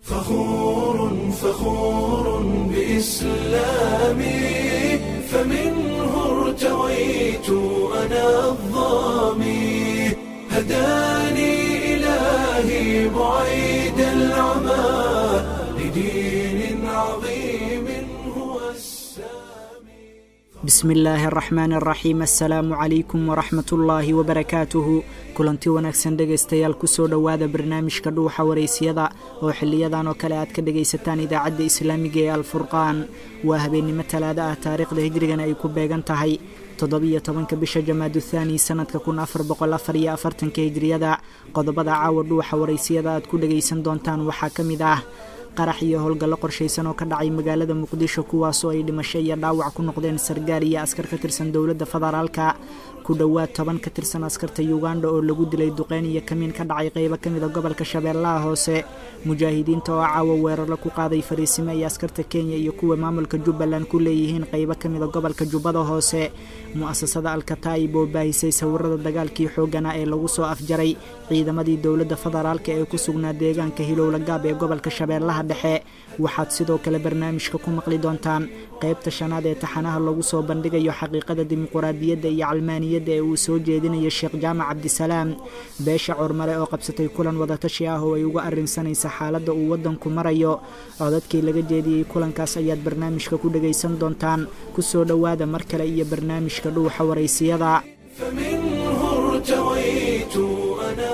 فخور فخور بإسلامي فمنه ارتويت أنا الظامي هداني إلهي بعيد العمى لدين عظيم هو السامي bismi illaahi araxmaan araxiim assalaamu calaykum waraxmat ullaahi wabarakaatuhu kulanti wanaagsan dhegaystayaal kusoo dhowaada barnaamijka dhuuxa waraysyada oo xiliyadan oo kale aad ka dhegaysataan idaacadda islaamiga ee alfurqaan waa habeennimo talaado ah taariikhda hijrigana ay ku beegan tahay toddobiyo tobanka bisha jamaadu thaani sanadka kun afar boqol afar iyo afartanka hijriyada qodobada caawa dhuuxa waraysiyada aad ku dhegaysan doontaan waxaa ka mid ah qarax iyo howlgallo qorshaysan oo ka dhacay magaalada muqdisho kuwaasoo ay dhimasho iyo dhaawac ku noqdeen sargaal iyo askar ka tirsan dowladda federaalka ku dhowaad toban ka tirsan askarta uganda oo lagu dilay duqeyn iyo kamiin ka dhacay qeybo ka mida gobolka shabeellaha hoose mujaahidiinta oo caawa weeraro ku qaaday fariisimo ay askarta kenya iyo kuwa maamulka jubbaland ku leeyihiin qeybo ka mida gobolka jubbada hoose mu-asasada alkataa'ib oo baahisay sawirada dagaalkii xooggana ee lagu soo afjaray ciidamadii dowladda federaalka ee ku sugnaa deegaanka hilowla gaab ee gobolka shabeellaha dhexe waxaad sidoo kale barnaamijka ku maqli doontaan qaybta shanaad ee taxanaha lagu soo bandhigayo xaqiiqada dimuquraadiyadda iyo calmaaniyadda ee uu soo jeedinayo sheekh jaamac cabdisalaam beesha cormale oo qabsatay kulan wadatashi ah oo ay uga arrinsanaysa xaaladda uu waddanku marayo codadkii laga jeediyey kulankaas ayaad barnaamijka ku dhegaysan doontaan kusoo dhowaada mar kale iyo barnaamijka dhuuxa waraysiyada فمنه ارتويت أنا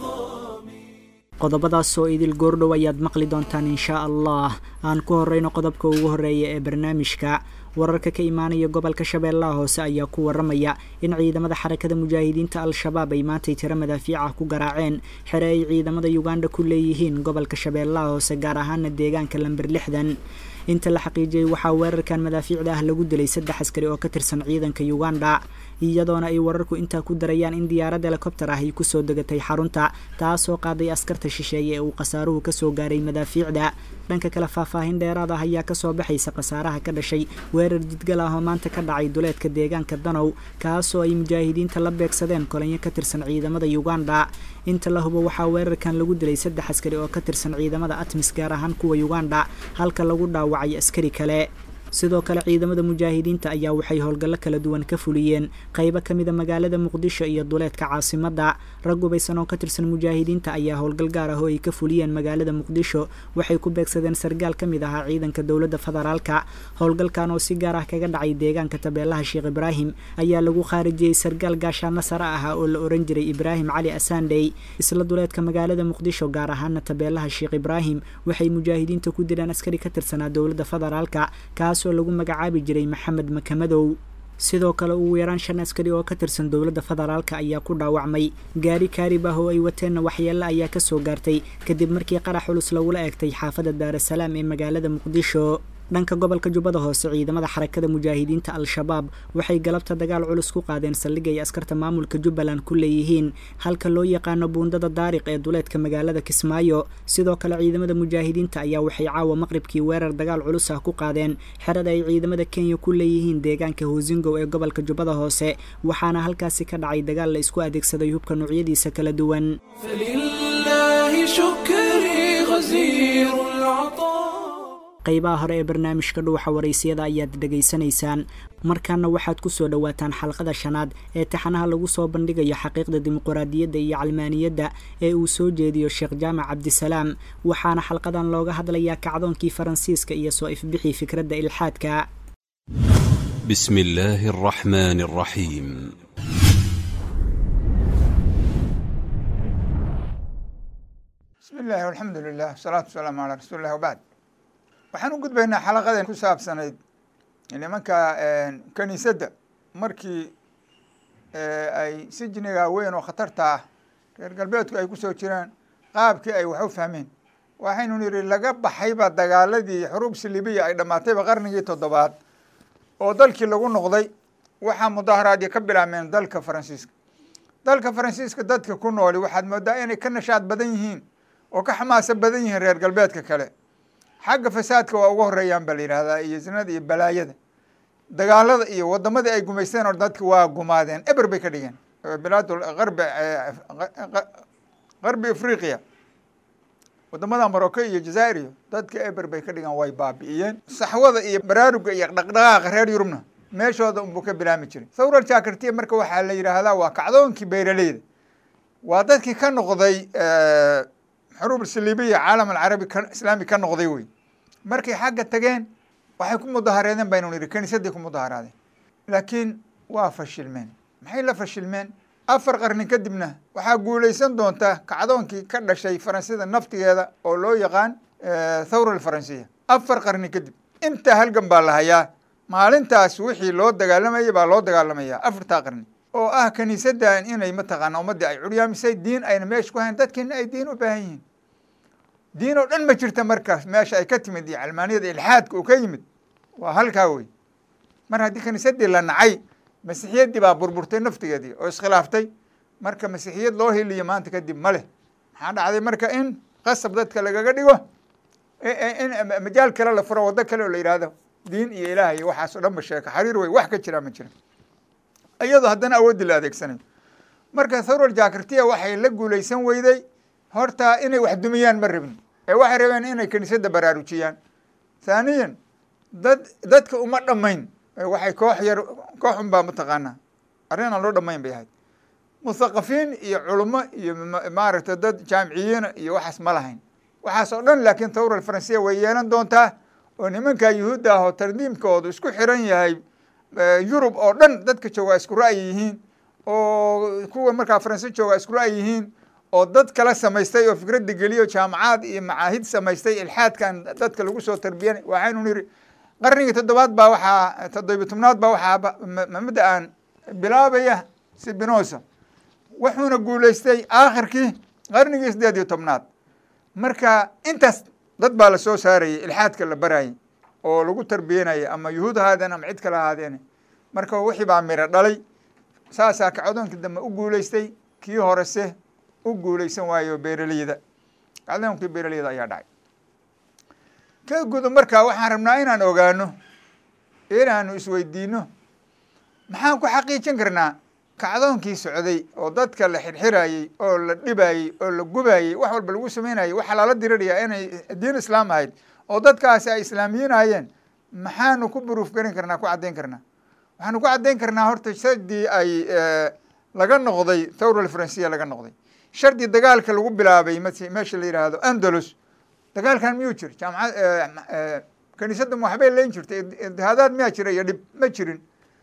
الظامي qodobadaas oo idil goordhow ayaad maqli doontaan inshaa allah aan ku horeyno qodobka ugu horeeya ee barnaamijka wararka ka imaanaya gobolka shabeellaha hoose ayaa ku waramaya in ciidamada xarakada mujaahidiinta al-shabaab ay maantay tiro madaafiic ah ku garaaceen xere ay ciidamada uganda ku leeyihiin gobolka shabeellaha hoose gaar ahaana deegaanka lamber lixdan inta la xaqiijiyey waxaa weerarkan madaafiicda ah lagu dilay saddex askari oo ka tirsan ciidanka uganda iyadoona ay wararku intaa ku darayaan in diyaarad helikobtar ah ay kusoo degatay xarunta taasoo qaaday askarta shisheeye ee uu khasaaruhu kasoo gaaray madaafiicda dhanka kale faahfaahin dheeraad ah ayaa kasoo baxaysa khasaaraha ka dhashay weerar jidgal ah oo maanta ka dhacay duleedka deegaanka danow kaasoo ay mujaahidiinta la beegsadeen kolanyo ka tirsan ciidamada uganda inta la hubo waxaa weerarkan lagu dilay saddex askari oo ka tirsan ciidamada atmis gaar ahaan kuwa uganda halka lagu dhaawacay askari kale sidoo kale ciidamada mujaahidiinta ayaa waxay howlgallo kala duwan ka fuliyeen qaybo ka mida magaalada muqdisho iyo duleedka caasimadda rag gubaysan oo ka tirsan mujaahidiinta ayaa howlgal gaar ah oo ay ka fuliyeen magaalada muqdisho waxay ku beegsadeen sargaal ka mid ahaa ciidanka dowladda federaalka howlgalkan oo si gaar ah kaga dhacay deegaanka tabeelaha sheekh ibraahim ayaa lagu khaarijiyey sargaal gaashaano sare ah oo la oran jiray ibraahim cali asandhey isla duleedka magaalada muqdisho gaar ahaana tabeelaha sheekh ibraahim waxay mujaahidiinta ku dileen askari ka tirsanaa dowladda federaalka oo lagu magacaabi jiray maxamed makamadow sidoo kale ugu yaraan shan askari oo ka tirsan dowladda federaalka ayaa ku dhaawacmay gaari kaarib ah oo ay wateenna waxyeello ayaa kasoo gaartay kadib markii qarax culus lagula eegtay xaafadda daarasalaam ee magaalada muqdisho dhanka gobolka jubbada hoose ciidamada xarakada mujaahidiinta al-shabaab waxay galabta dagaal culus ku qaadeen saldhig ay askarta maamulka jubbaland ku leeyihiin halka loo yaqaano buundada daariq ee duleedka magaalada kismaayo sidoo kale ciidamada mujaahidiinta ayaa waxay caawa maqribkii weerar dagaal culus ah ku qaadeen xerada ay ciidamada kenya ku leeyihiin deegaanka hoosingow ee gobolka jubbada hoose waxaana halkaasi ka dhacay dagaal la isku adeegsaday hubka noocyadiisa kala duwan فلله شكري غزير العطاء qaybaha hore ee barnaamijka dhuuxa waraysiyada ayaad dhegaysanaysaan markaana waxaad ku soo dhowaataan xalqada shanaad ee taxanaha lagu soo bandhigayo xaqiiqda dimuquraadiyadda iyo calmaaniyadda ee uu soo jeediyo sheekh jaamac cabdisalaam waxaana xalqadan looga hadlayaa kacdoonkii faransiiska iyo soo ifbixii fikradda ilxaadka بسم الله الرحمن الرحيم bismi illaahi alxamdu lilah wasalaatu wasalaamu calaa rasuuli illah wabacd waxaan u gudbaynaa xalaqadan ku saabsanayd nimanka kaniisadda markii ay sijniga weyn oo khatarta ah reer galbeedku ay kusoo jiraan qaabkii ay wax u fahmeen waxaynu nidhi laga baxayba dagaaladii xuruub silibiya ay dhammaatayba qarnigii toddobaad oo dalkii lagu noqday waxaa mudaaharaadii ka bilaabmeen dalka faransiiska dalka faransiiska dadka ku nooli waxaad moodaa inay ka nashaad badan yihiin oo ka xamaasa badan yihiin reer galbeedka kale xagga fasaadka waa uga horeeyaan ba la yidhahdaa iyo zinada iyo balaayada dagaalada iyo wadamadii ay gumaysteen oo dadka waa gumaadeen eber bay ka dhigeen bilaad qarbi qarbi afriqiya wadamada morocco iyo jazaa'ir iyo dadka eber bay ka dhigaan way baabi'iyeen saxwada iyo baraaruga iyo dhaqdhaqaaqa reer yurubna meeshooda unbuu ka bilaami jiray thawra jakartiya marka waxaa la yidhaahdaa waa kacdoonkii beeraleyda waa dadkii ka noqday xuruub saliibiya caalam alcarabi islaami ka noqday wey markay xagga tageen waxay ku mudahareedeen baynu nidhi kaniisadii ku mudaharaadeen laakiin waa fashilmeen maxay la fashilmeen afar qarni kadibna waxaa guulaysan doonta kacdoonkii ka dhashay faransida naftigeeda oo loo yaqaan thawra alfaransiya afar qarni kadib intaa halgan baa la hayaa maalintaas wixii loo dagaalamayay baa loo dagaalamaya afartaa qarni oo ah kaniisaddan inay mataqaana ummaddii ay curyaamisay diin ayna meesha ku hayn dadkiina ay diin u baahan yihiin diin oo dhan ma jirta markaas meesha ay ka timid iyo calmaaniyada ilxaadka uu ka yimid waa halkaa wey mar haddii kaniisadii la nacay masiixiyaddii baa burburtay naftigeedii oo iskhilaaftay marka masiixiyad loo heliyo maanta kadib ma leh maxaa dhacday marka in qasab dadka lagaga dhigo in majaal kale la furo waddo kale oo la yidhaahdo diin iyo ilaah iyo waxaas o dhan ba sheeka xariir wey wax ka jiraa ma jira iyadoo haddana awooddii la adeegsanayo marka thawral jakartiya waxay la guulaysan weyday horta inay wax dumiyaan ma rabin ee waxay rabeen inay kaniisadda baraarujiyaan thaaniyan dad dadka uma dhammayn waxay koox yar koox un baa mataqaanaa arrin aan loo dhammayn bay ahayd muthaqafiin iyo culummo iyo maaragtay dad jaamiciyiina iyo waxaas ma lahayn waxaas oo dhan laakiin thawra alfaransiya way yeelan doontaa oo nimanka yuhuudda ah oo tardiimkoodu isku xiran yahay yurub oo dhan dadka joogaa isku ra'yi yihiin oo kuwa markaa faranse joogaa isku ra'yi yihiin oo dad kala samaystay oo fikradda geliyo jaamacaad iyo macaahid samaystay ilxaadkan dadka lagu soo tarbiyanay waxaynu nidhi qarnigii toddobaad baa waxaa toddobiy tobnaad baa waxaa mamada aan bilaabaya sibinosa wuxuuna guulaystay aakhirkii qarnigii siddeed iyo tobnaad marka intaas dad baa la soo saarayay ilxaadka la barayay oo lagu tarbiyanaya ama yuhuud ahaadeen ama cid kale ahaadeen marka wixii baa miro dhalay saasaa kacdoonkii dambe u guulaystay kii horese u guulaysan waayo beeraleyda kacdoonkii beeraleyda ayaa dhacay ka gudo marka waxaan rabnaa inaan ogaano inaanu isweydiino maxaan ku xaqiijin karnaa kacdoonkii socday oo dadka la xirxirayey oo la dhibayey oo la gubayey wax walba lagu samaynayay waxaa lala dirirayaa inay diin islaam ahayd oo dadkaasi ay islaamiyiinayeen maxaanu ku buruuf garin karnaa ku caddayn karnaa waxaanu ku caddayn karnaa horta shardii ay laga noqday thawra alfaransiya laga noqday shardi dagaalka lagu bilaabay meesha la yidhaahdo andalus dagaalkan miyuu jir jaamacad kaniisadda ma waxbay leyn jirtay itihaadaad miyaa jira iyo dhib ma jirin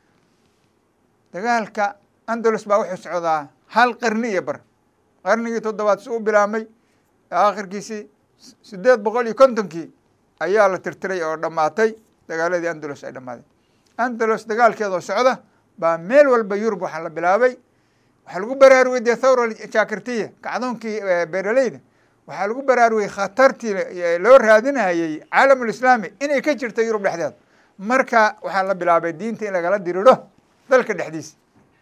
dagaalka andalus baa wuxuu socdaa hal qarni iyo bar qarnigii toddobaad si u bilaabmay aakhirkiisii siddeed boqol iyo kontonkii ayaa la tirtiray oo dhammaatay dagaaladii andalus ay dhammaadeen andalus dagaalkeedoo socda baa meel walba yurub waxaa la bilaabay waxaa lagu baraarugay dee thawra jakartiya kacdoonkii beeraleyda waxaa lagu baraarugay khatartii loo raadinayey caalamulislaami inay ka jirta yurub dhexdeeda marka waxaa la bilaabay diinta in lagala diriro dalka dhexdiisa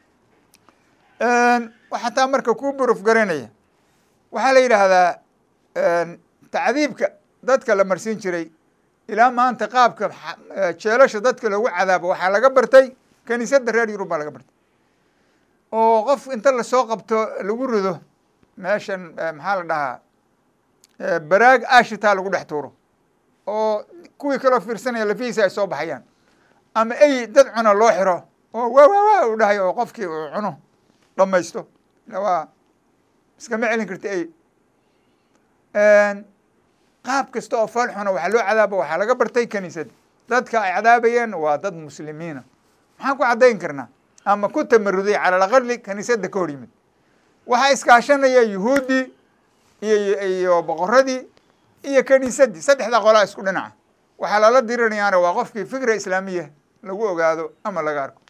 waxataa marka kuu buruf garanaya waxaa la yidhaahdaa tacdiibka dadka la marsiin jiray ilaa maanta qaabka jeelasha dadka loogu cadaabo waxaa laga bartay kaniisadda reer yurub baa laga bartay oo qof inta lasoo qabto lagu rido meeshan maxaa la dhahaa baraag ashitaa lagu dhex tuuro oo kuwii kaloo fiirsanaya lafihiisa ay soo baxayaan ama ey dad cuna loo xiro oo waa waa waa u dhahay oo qofkii uu cuno dhamaysto waa iskama celin karta ey qaab kasta oo fool xuna waxaa loo cadaaba waxaa laga bartay kaniisadda dadka ay cadaabayeen waa dad muslimiina maxaan ku caddayn karnaa ama ku tamaruday cala alaqali kaniisadda ka hor yimid waxaa iskaashanaya yuhuuddii iyo iyo boqoradii iyo kaniisaddii saddexda qolaa isku dhinaca waxaa lala dirinayaana waa qofkii fikra islaamiya lagu ogaado ama laga arko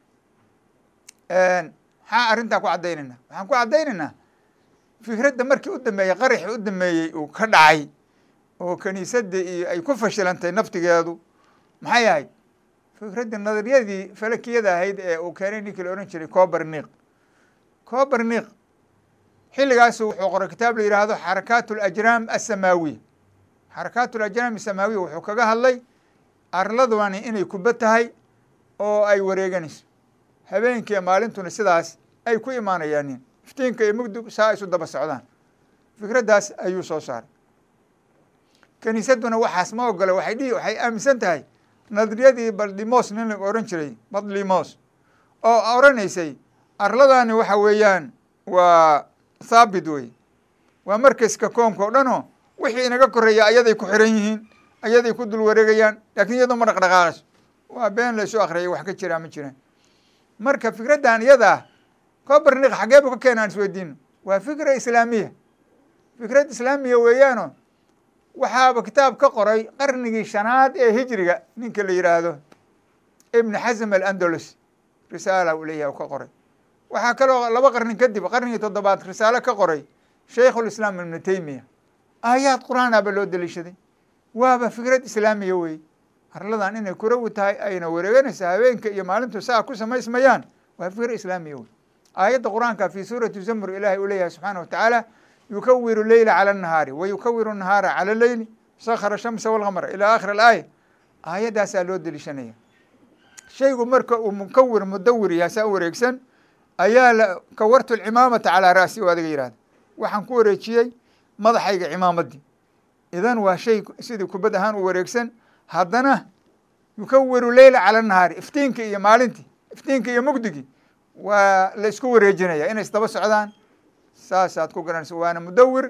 maxaa arrintaa ku caddaynayna waxaan ku caddaynaynaa fikradda markii u dambeeyey qaraxii u dambeeyey uu ka dhacay oo kaniisadda iyo ay ku fashilantay naftigeedu maxay ahayd fikradda nadariyadii falakiyada ahayd ee uu keenay ninkii la odhan jiray coberniq coberniq xilligaasu wuxuu qoray kitaab la yidhaahdo xarakaat alajraam assamaawiya xarakaat alajraam asamaawiya wuxuu kaga hadlay arladani inay kuba tahay oo ay wareeganayso habeenkiiyo maalintuna sidaas ay ku imaanayaanin iftiinka iyo mugdug saa isu daba socdaan fikraddaas ayuu soo saaray kiniisadduna waxaas ma ogola waxay dhihi waxay aaminsan tahay nadriyadii baldimos nin la ohan jiray badlimos oo oranaysay arladani waxa weeyaan waa thaabit wey waa markaska koomka o dhan oo wixii inaga koreeya ayaday ku xiran yihiin ayaday ku dul wareegayaan laakiin iyadoo ma dhaqdhaqaaqayso waa been laysu akriyay wax ka jiraa ma jiraan marka fikraddan iyadaa coberniq xagee bu ka keena aan isweydiino waa fikra islaamiya fikrad islaamiya weeyaano waxaaba kitaab ka qoray qarnigii shanaad ee hijriga ninka la yidhaahdo ibn xasm alandalus risaala uu leeyahay u ka qoray waxaa kaloo laba qarni kadib qarnigii toddobaad risaalo ka qoray shaykhulislaam ibnu taymiya aayaad qur-aanaaba loo deliishaday waaba fikrad islaamiya wey arladan inay kurawi tahay ayna wareeganaysa habeenka iyo maalintu saa ku samaysmayaan waa fikr islaamiya wey aayadda qur-aanka fi suurati zamr ilahay uu leeyahay subxaana watacaala yukawiru leyla cala nahaari wa yukawiru nahaara cala leyli sakhara shamsa walqamra ilaa akhir alaaya aayaddaasaa loo deliishanaya shaygu marka uu mukawir mudawir yahay saa u wareegsan ayaa la kawartu lcimaamata calaa ra'si o adiga yihahda waxaan ku wareejiyey madaxayga cimaamaddii idan waa shay sidii kubad ahaan u wareegsan haddana yukawiru leyla cala nahaari iftiinka iyo maalintii iftiinka iyo mugdigii waa la isku wareejinaya inay isdaba socdaan saasaad ku garanaysa waana mudawir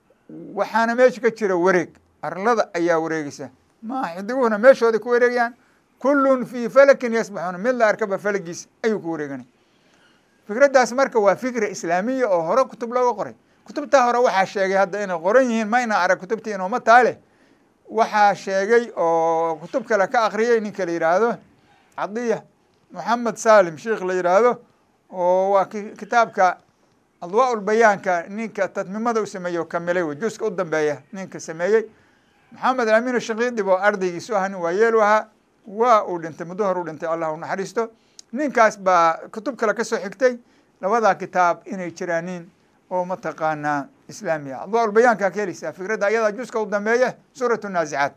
waxaana meesha ka jira wareeg arlada ayaa wareegeysa ma xidiguhuna meeshooday ku wareegayaan kullun fii falakin yasbaxuuna mid la arkaba falagiisa ayuu ku wareeganaya fikraddaas marka waa fikra islaamiya oo hore kutub looga qoray kutubtaa hore waxaa sheegay hadda inay qoran yihiin ma ina arag kutubtii inooma taale waxaa sheegay oo kutub kale ka akriyay ninka la yidhaahdo cadiya moxamed salim sheikh la yidhaahdo oo waa kitaabka adwaa ulbayaanka ninka tadmimada u sameeyey oo kamilay wey juska u dambeeya ninka sameeyey maxamed amin shakiidib oo ardaygiisu aha nin waa yeelu ahaa waa uu dhintay muddo hor u dhintay allah u naxariisto ninkaas baa kutub kale ka soo xigtay labadaa kitaab inay jiraanin oo mataqaanaa islaamiya adwaa ulbayaankaa ka heleysaa fikradda ayadaa juska u dambeeya suurat naasicaat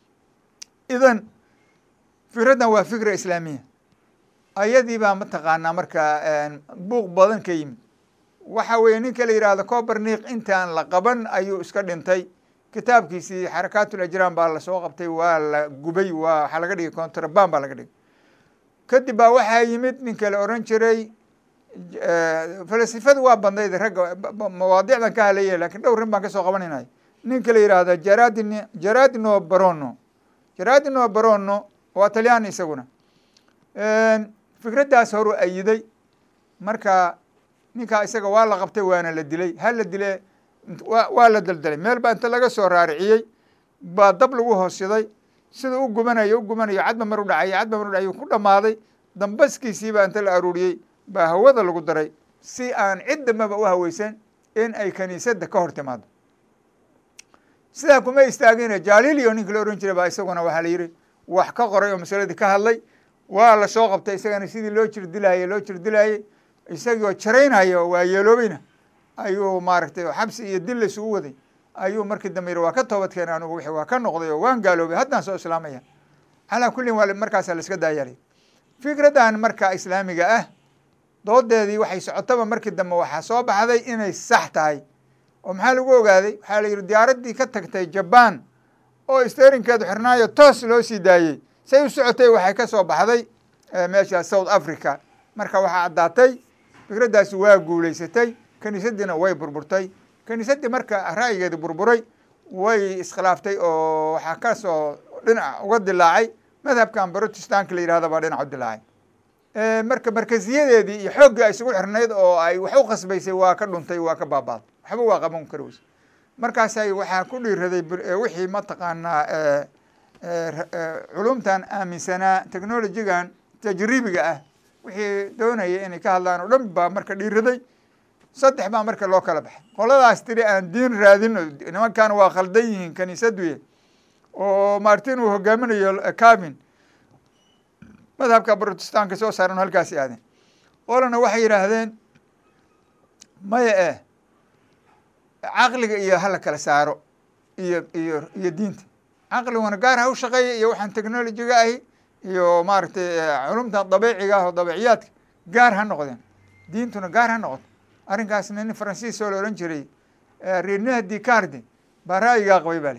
idan fikraddan waa fikra islaamiya ayadii baa mataqaanaa marka buuq badan ka yimid waxa weeye ninka la yidhaahdo coberniq intaan la qaban ayuu iska dhintay kitaabkiisii xarakaat ulajraan baa lasoo qabtay waa la gubay waa waxaa laga dhigay contraban baa laga dhigay kadib baa waxaa yimid ninka la oran jiray falasifadu waa badnayd ragga mawaadicdan ka halaya lakin dhowr rin baan kasoo qabanaynayo ninka la yidhaahdo jaradin jaradino barono jaradino barono waa talyaani isaguna fikraddaas horu ayiday marka ninkaa isaga waa la qabtay waana la dilay ha la dile wa waa la daldalay meel baa inta laga soo raariciyey baa dab lagu hoosiday sida u gubanayo u gubanayo cadba mar u dhacay cadba mar u dhacay ku dhammaaday dambaskiisii baa inta la aruuriyey baa hawada lagu daray si aan cid dambaba u haweysan in ay kaniisadda ka hor timaado sidaa kuma istaagina jalilio ninka la ohan jiray baa isaguna waxaa la yihi wax ka qoray oo masaladii ka hadlay waa la soo qabtay isagana sidii loo jir dilaayey loo jir dilaayey isagii oo jaraynaya oo waa yeeloobayna ayuu maaragtay xabsi iyo dil laysugu waday ayuu markii dambe yihi waa ka toobad keenay anigu wixii waa ka noqday oo waan gaaloobay haddaan soo islaamaya calaa kullin waa markaasaa la iska daayalay fikraddan marka islaamiga ah doodeedii waxay socotaba markii dambe waxaa soo baxday inay sax tahay oo maxaa lagu ogaaday waxaa la yidhi diyaaraddii ka tagtay jaban oo sterinkeedu xirnaayo toos loo sii daayey say u socotay waxay ka soo baxday meesha south africa marka waxaa caddaatay fikraddaasi waa guulaysatay kiniisaddiina way burburtay kiniisaddii marka ra'yigeedi burburay way iskhilaaftay oo waxaa kasoo dhinac uga dilaacay madhabkan brotestanka la yihahdo baa dhinac u dilaacay marka markaziyadeedii iyo xooggii ay isugu xirnayd oo ay wax u khasbaysay waa ka dhuntay waa ka baabaaday waxba waa qaban kari weyse markaasay waxaa ku dhiiraday wixii mataqaanaa culumtan aaminsanaa technologigan tajribiga ah wixii doonaya inay ka hadlaan oo dhan baa marka dhiiraday saddex baa marka loo kala baxay qoladaas tiri aan diin raadin nimankan waa khaldan yihiin kaniisaduye oo martin uu hogaaminayo cabin madhabka brotestanka soo saaran halkaasi aadeen qolana waxay yidhaahdeen maya eh caqliga iyo hala kala saaro iyo iyo iyo diinta caqliguna gaar ha u shaqeeya iyo waxaan technologiga ahi iyo maaragtay culumtan dabiiciga ah oo dabiiciyaadka gaar ha noqdeen diintuna gaar ha noqoto arrinkaasna nin faransiis oo la ohan jiray rene dicarde baa ra'yigaa qabay baa li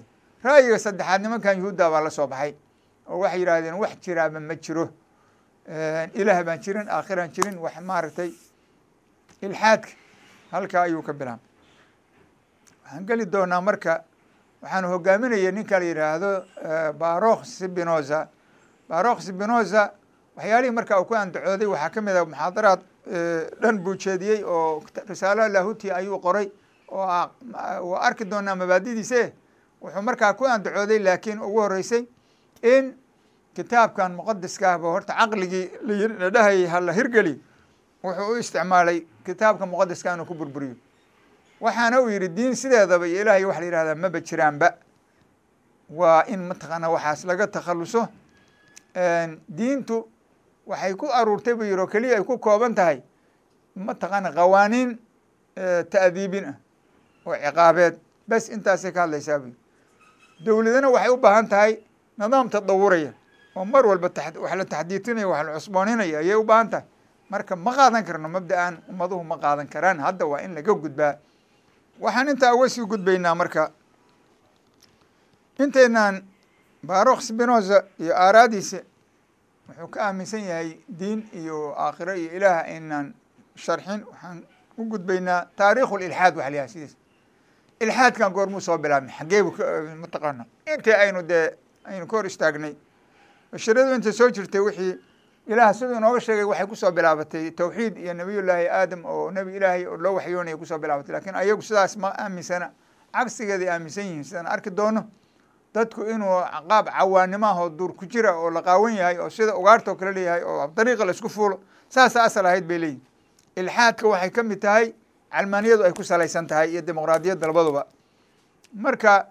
ra'yiga saddexaad nimankan yuhuudda baa la soo baxay oo waxay yidhaahdeen wax jiraaba ma jiro ilaah baan jirin aakhiraan jirin wax maaragtay ilxaadka halkaa ayuu ka bilaabay waxaan geli doonaa marka waxaan hogaaminaya ninka la yidhaahdo barokh sibinoza barokh sibinoza waxyaalihii marka uu ku andacooday waxaa ka mid ah muxaadaraad dhan buu jeediyey oo risaalo lahuti ayuu qoray oo waa arki doonaa mabaadidiise wuxuu markaa ku andacooday laakiin ugu horeysay in kitaabkan muqadiska ahba horta caqligii la dhahayay hala hirgeli wuxuu u isticmaalay kitaabka muqadiska inuu ku burburiyo waxaana uu yidhi diin sideedaba iyo ilaahay waxa la yihahdaa maba jiraanba waa in mataqaana waxaas laga takhaluso diintu waxay ku aruurtay buu yihi oo keliya ay ku kooban tahay mataqaana qawaaniin ta'diibin ah oo ciqaabeed bes intaasay ka hadlaysaa buu dowladana waxay u baahan tahay nidaam tadawuraya oo mar walba wax la taxdiitinaya wax la cusbooninaya ayay u baahan tahay marka ma qaadan karno mabda-an ummaduhu ma qaadan karaan hadda waa in laga gudbaa waxaan intaa uga sii gudbaynaa marka inteynaan barokh spinoza iyo aaraadiisa wuxuu ka aaminsan yahay diin iyo aakhiro iyo ilaah aynaan sharxin waxaan u gudbaynaa taarikhu lilxaad waxa la yahay sidiis ilxaadkan goormuu soo bilaabmay xaggee bu mataqaana intii aynu dee aynu ka hor istaagnay basharadu intay soo jirtay wixii ilaah siduu inooga sheegay waxay kusoo bilaabatay tawxiid iyo nabiyullaahi aadam oo nebi ilaahay oo loo waxyoonaya kusoo bilaabatay lakin ayagu sidaas ma aaminsana cagsigeeday aaminsan yihiin sidaan arki doono dadku inuu qaab cawaanimo ah oo duur ku jira oo la qaawan yahay oo sida ugaarta oo kale leeyahay oo dariiqa la isku fuulo saasa asal ahayd bay leeyihin ilxaadka waxay ka mid tahay calmaaniyadu ay ku salaysan tahay iyo dimuqraadiyadda labaduba marka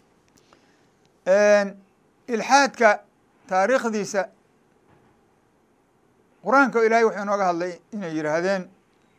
ilxaadka taariikhdiisa qur-aanka ilaahay wuxuu inooga hadlay inay yidhaahdeen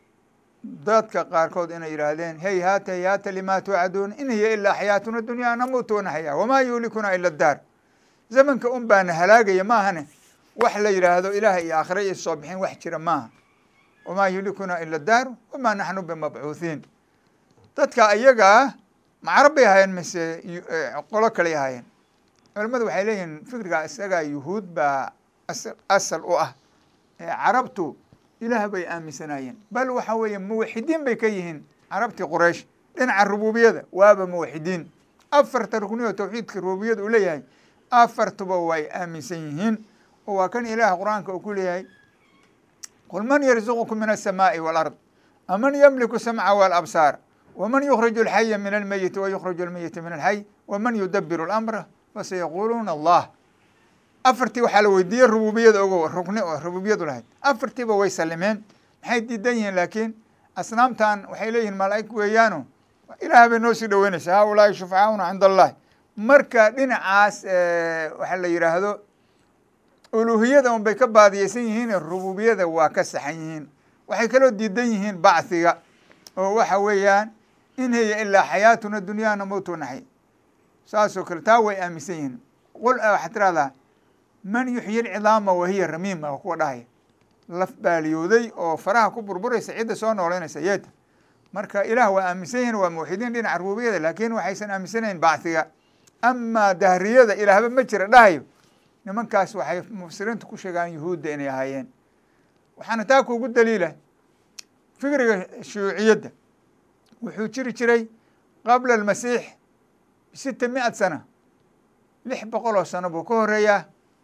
dadka qaarkood inay yidhaahdeen hey haata hey haata lima tuucaduun in hiya ilaa xayaatuna dunyaa namuutu wanaxyaa wamaa yuhlikuna ila daar zamanka un baana halaagaya maahane wax la yidhaahdo ilaah iyo aakhira iyo soo bixin wax jira maaha wamaa yuhlikuna ila daar wamaa naxnu bimabcuuthiin dadka ayagaa macarab bay ahaayeen mise qolo kaley ahaayeen culamadu waxay leeyihiin fikriga isagaa yuhuud baa asal u ah carabtu ilaah bay aaminsanaayeen bal waxa weeye muwaxidiin bay ka yihiin carabtii quraysh dhinaca rububiyada waaba muwaxidiin afarta rukni oo tawxiidka rububiyada uu leeyahay afartuba way aaminsan yihiin oo waa kan ilaah qur-aanka uu ku leeyahay qul man yarzuqukum min aلsamaaءi wاlard aman ymliku samca wاlabsaar wman yukhriju اlxaya min almeyiti wayukhriju almeyita min alxay wman yudabiru اlamra fasayaquuluuna allah afartii waxaa la weydiiyey rububiyada ogo rukni oo rububiyadu lahayd afartiiba way salimeen maxay diidan yihiin laakiin asnaamtan waxay leeyihiin malaa'ig weeyaano ilaah bay noo sii dhaweynaysa ha ulaahi shufcauna cinda allahi marka dhinacaas waxaa la yidhaahdo uluhiyada un bay ka baadiyeysan yihiin rububiyada waa ka saxan yihiin waxay kaloo diidan yihiin bachiga oo waxa weeyaan in hiya ilaa xayaatuna dunyaana mowtu naxy saasoo kale taa way aaminsan yihiin qul waxaad tirahdaa man yuxyi lcidaama wahiya ramiima kuwa dhahaya laf baaliyooday oo faraha ku burburaysa cidda soo nooleynaysa yeeta marka ilaah waa aaminsan yihiin waa muwaxidiin dhinaca rububiyada laakiin waxaysan aaminsanayn bachiga amaa dahriyada ilaahba ma jira dhahayo nimankaas waxay mufsiriintu ku sheegaan yuhuudda inay ahaayeen waxaana taa kuugu daliila fikriga shuuciyadda wuxuu jiri jiray qabla almasiix bisita mi-ad sana lix boqol oo sano buu ka horeeyaa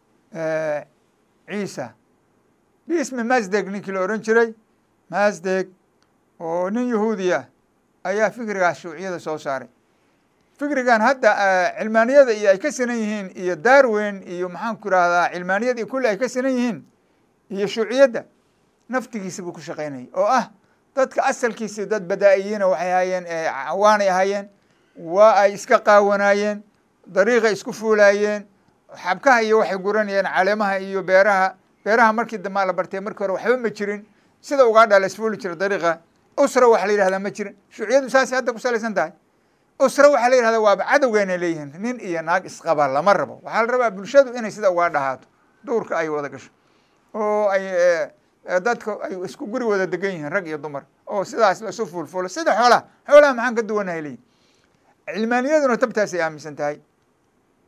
ciisa bismi masdeg ninkii la ohan jiray masdeg oo nin yahuudiya ayaa fikrigaas shuuciyada soo saaray fikrigan hadda cilmaaniyada iyo ay ka sinan yihiin iyo darwin iyo maxaan ku irahdaa cilmaaniyada iyo kulli ay ka sinan yihiin iyo shuuciyadda naftigiisa buu ku shaqaynayay oo ah dadka asalkiisi dad badaa-iyiina waxay ahaayeen cawaanay ahaayeen waa ay iska qaawanaayeen dariiqay isku fuulaayeen xabkaha iyo waxay guranayeen caleemaha iyo beeraha beeraha markii dambaa la bartay markii hore waxba ma jirin sida ugaadha la isfuuli jira dariiqa usra waxa la yihahdaa ma jirin shuuciyadu saasay hadda ku salaysan tahay usra waxaa la yihahdaa waaba cadowgeena leeyihiin nin iyo naag isqaba lama rabo waxaa la rabaa bulshadu inay sida ugaa dhahaato duurka ay wada gasho oo ay dadka ay isku guri wada degan yihiin rag iyo dumar oo sidaas laisu fuulfuulo sida xoolaha xoolaha maxaan ka duwanahay leeyihin cilmaaniyaduna tabtaasay aaminsan tahay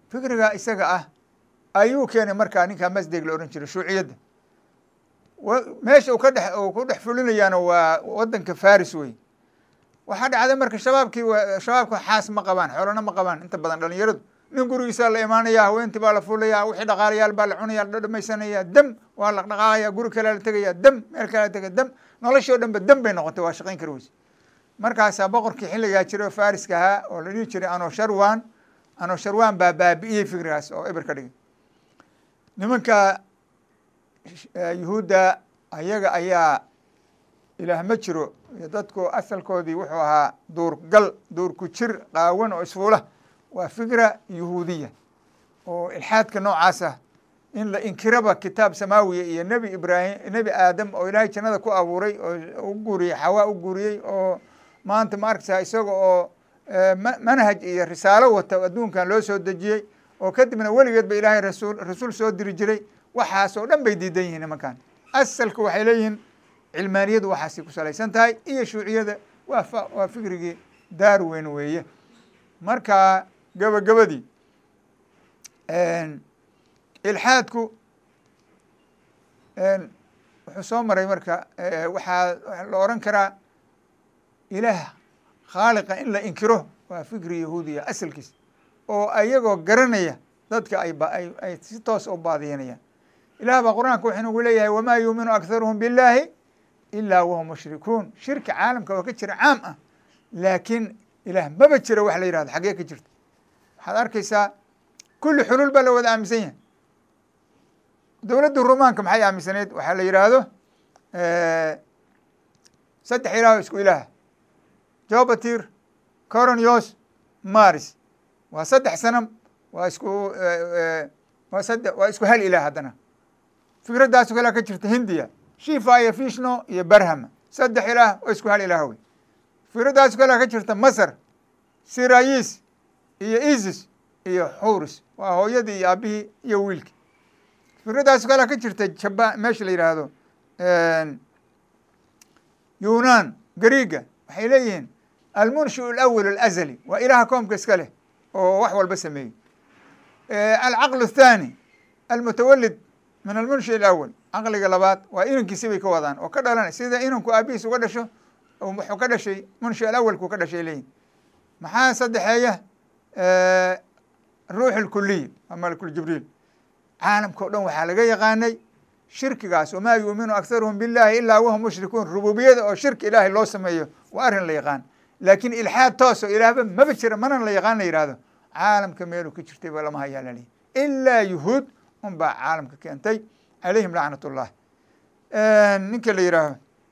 fikriga isaga ah ayuu keenay markaa ninkaa masdeg la odhan jiray shuuciyadda meesha uu ka dhex uu ku dhex fulinayaana waa waddanka faris wey waxaa dhacday marka shabaabkii shabaabka xaas ma qabaan xoolana ma qabaan inta badan dhalinyaradu nin gurigiisaa la imaanaya haweentii baa la fuulaya wixii dhaqaalayaal baa la cunaya la dhamaysanaya dam waa la dhaqaaqaya guri kalea la tegaya dam meel kalea la tegaya dam noloshii o dhan ba dam bay noqotay waa shaqayn kari weyse markaasaa boqorkii xilligaa jiray oo fariska ahaa oo la dhihi jiray anosharwan anosharwan baa baabi'iyey fikrigaas oo eber ka dhigay nimanka yuhuudda ayaga ayaa ilaah ma jiro iyo dadku asalkoodii wuxuu ahaa duurgal duur ku jir qaawan oo isfuula waa fikra yuhuudiya oo ilxaadka noocaas ah in la inkiraba kitaab samaawiya iyo nebi ibraahim nebi aadam oo ilaahay jannada ku abuuray oo u guuriyey xawaa u guuriyey oo maanta ma arkaysaa isaga oo manhaj iyo risaalo wata adduunkan loo soo dejiyey oo kadibna weligeed ba ilaahay rasuul rasuul soo diri jiray waxaas oo dhan bay diidan yihiin nimankan asalku waxay leeyihiin cilmaaniyadu waxaasay ku salaysan tahay iyo shuuciyada waa fa waa fikrigii darwen weeye marka gabagabadii ilxaadku wuxuu soo maray marka waxaa la oran karaa ilaah khaaliqa in la inkiro waa fikri yahuudiya asalkiis oo ayagoo garanaya dadka ay ay ay si toos u baadiyanayaan ilaah baa qur-aanka wuxuu nagu leeyahay wamaa yuuminu akharuhum biاllaahi ilaa wahum mushrikuun shirka caalamka waa ka jira caam ah laakiin ilaah maba jiro wax la yihahdo xaggee ka jirta waxaad arkaysaa kulli xuluul baa la wada aaminsan yahay dowladda rumaanka maxay aaminsaneyd waxaa la yidhaahdo saddex ilaah isku ilaah jobatir coronios maris waa saddex sanam waa isku waa sade waa isku hal ilaah haddana fikradaasu kalea ka jirta hindiya shifa iyo fishno iyo barhama saddex ilaah oo isku hal ilaah wey fikradaasu kalea ka jirta masar sirayis iyo isis iyo xuris waa hooyadii iyo aabihii iyo wiilkii fikradaasu kalea ka jirta jaban meesha la yidhaahdo yunan gariga waxay leeyihiin almunshiu alawal alazali waa ilaha koomka iska leh oo wax walba sameeyey alcaql athani almutawalid min almunshi alawal caqliga labaad waa inankiisi bay ka wadaan oo ka dhalanay sida inanku aabihiis uga dhasho wuxuu ka dhashay munshi alawalku ka dhashay leeyihin maxaa saddexeeya ruux alkuliy waa malakul jibriil caalamka o dhan waxaa laga yaqaanay shirkigaas wamaa yuuminu akharuhum billahi ilaa wahum mushrikuun rububiyada oo shirki ilaahay loo sameeyo waa arrin la yaqaan laakiin ilxaad tooso ilaahba maba jira mana la yaqaan la yihahdo caalamka meeluu ka jirtay ba lama hayaa lalihi ilaa yuhuud un baa caalamka keentay calayhim lacnat ullah ninka la yihaaho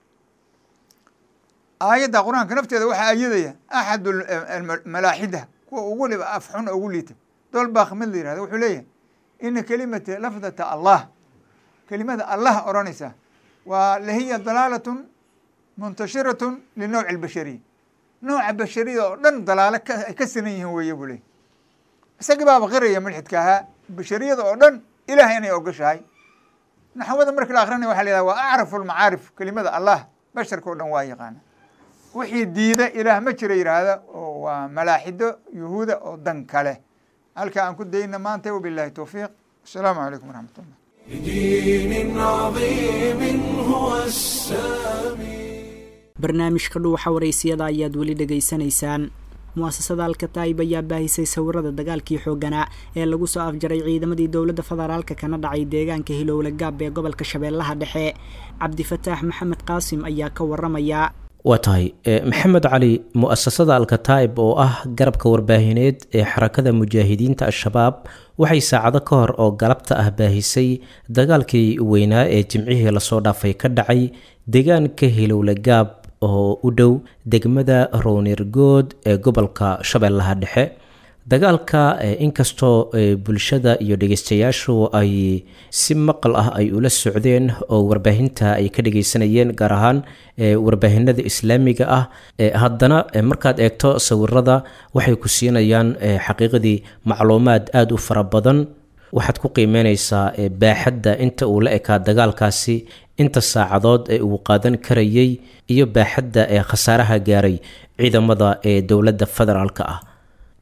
aayadda qur-aanka nafteeda waxaa ayadaya axad malaaxida kuwa ugu liba afxun ugu liita dolbak mid la yihahdo wuxuu leeyahay ina kelimata lafdata allah kelimada allah odhanaysa waa lahiya dalaalatun muntashiratun linowci albashariya nooca bashariyada oo dhan dalaalo ay ka sinan yihiin weeye buu leeyay isagii baaba qiraya mulxidka ahaa bashariyada oo dhan ilahay inay ogashahay naxwada marki la akrinaya waxa la yihahda waa acrafu lmacaarif kelimada allah basharka o dhan waa yaqaana wixii diida ilaah ma jira yidhaahda oo waa malaaxido yuhuuda oo dan kale halka aan ku dayna maanta wabilahi towfiiq asalaamu calaykum waraxmat ullah بدين عظيم هو السامي barnaamijka dhuuxa waraysiyada ayaad weli dhegaysanaysaan mu'asasada alkataib ayaa baahisay sawirada dagaalkii xooganaa ee lagu soo afjaray ciidamadii dowladda federaalka kana dhacay deegaanka hilowle gaab ee gobolka shabeellaha dhexe cabdifataax maxamed qaasim ayaa ka waramaya waa tahay maxamed cali mu-asasada alkataib oo ah garabka warbaahineed ee xarakada mujaahidiinta al-shabaab waxay saacado ka hor oo galabta ah baahisay dagaalkii weynaa ee jimcihii lasoo dhaafay ka dhacay deegaanka hilowle gaab oo u dhow degmada rownirgood ee gobolka shabeellaha dhexe dagaalka inkastoo bulshada iyo dhegeystayaashu ay si maqal ah ay ula socdeen oo warbaahinta ay ka dhegeysanayeen gaar ahaan warbaahinada islaamiga ah haddana markaad eegto sawirada waxay ku siinayaan xaqiiqadii macluumaad aada u fara badan waxaad ku qiimeyneysaa baaxadda inta uu la ekaa dagaalkaasi inta saacadood ee uu qaadan karayay iyo baaxadda ee khasaaraha gaaray ciidamada ee dowladda federaalk ah